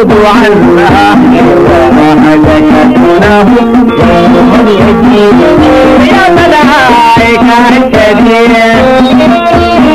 يعود عنا وهلكتنا يوم يجيب يا ملائكة الكبير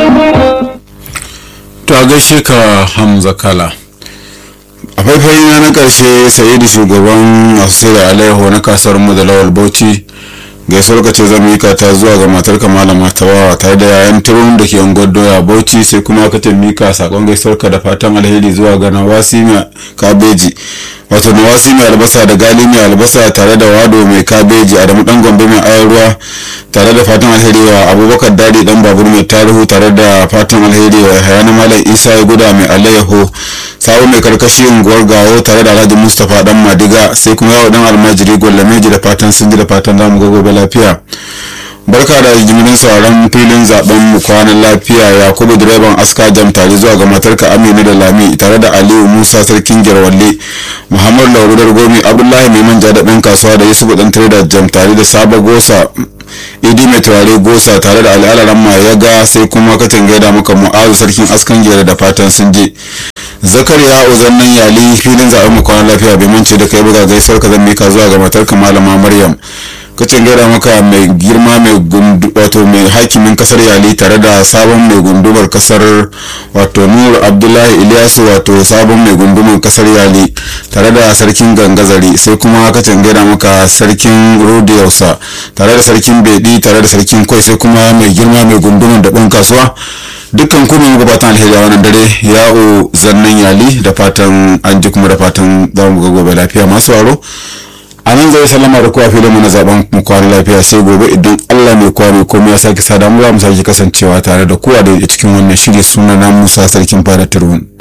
to a gaishe ka hamza kala a faifai na na karshe sa'idu shugaban masu sai da alaiho na kasar mu da lawal bauchi gaisuwar ka ce zan mika ta zuwa ga matar ka malama tawawa tare da yayan turun da ke unguwar doya bauchi sai kuma ka ce mika sakon gaisuwar ka da fatan alheri zuwa ga nawasi mai kabeji wato nawasi mai albasa da gali mai albasa tare da wado mai kabeji adamu dan gombe mai ayar ruwa tare da fatan alheri wa abubakar dadi dan babur mai tarihu tare da fatan alheri wa hayana malam isa ya guda mai alayyaho sabu mai karkashi unguwar gawo tare da alhaji mustapha dan madiga sai kuma yawo dan almajiri gwalameji da fatan sun ji da fatan zamu ga gobe lafiya barka da jimirin sauran filin zaben mu kwanan lafiya yakubu direban aska jam tare zuwa ga matarka aminu da lami tare da aliyu musa sarkin girwalle muhammadu laurudar gomi abdullahi mai manja da ɗan kasuwa da yusufu ɗan tare da jam tare da sabo gosa idi mai turare gosa tare da al'alaran ma ya ga sai kuma katin gaida maka mu'azu sarkin askan gera da fatan sun je zakariya uzannan yali filin zaben mu kwanan lafiya bai mance da kai buga gaisuwar ka zan mika zuwa ga matarka malama maryam kacin gaida maka mai girma mai gundu wato mai hakimin kasar yali tare da sabon mai gundumar kasar wato nur abdullahi ilyasu wato sabon mai gundumar kasar yali tare da sarkin gangazari sai kuma kacin gaida maka sarkin rodiyausa tare da sarkin bedi tare da sarkin kwai sai kuma mai girma mai gundumar da ɗan kasuwa dukkan kuma gabatan alheri a wannan dare ya'o zannan yali da fatan an ji kuma da fatan za mu ga gobe lafiya masu waro a nan zai sallama da kowa filin mu na zaben mu kwana lafiya sai gobe idan Allah mai kowa mai komai ya sake sada mu za mu sake kasancewa tare da kowa da cikin wannan shiri suna na Musa sarkin fara turun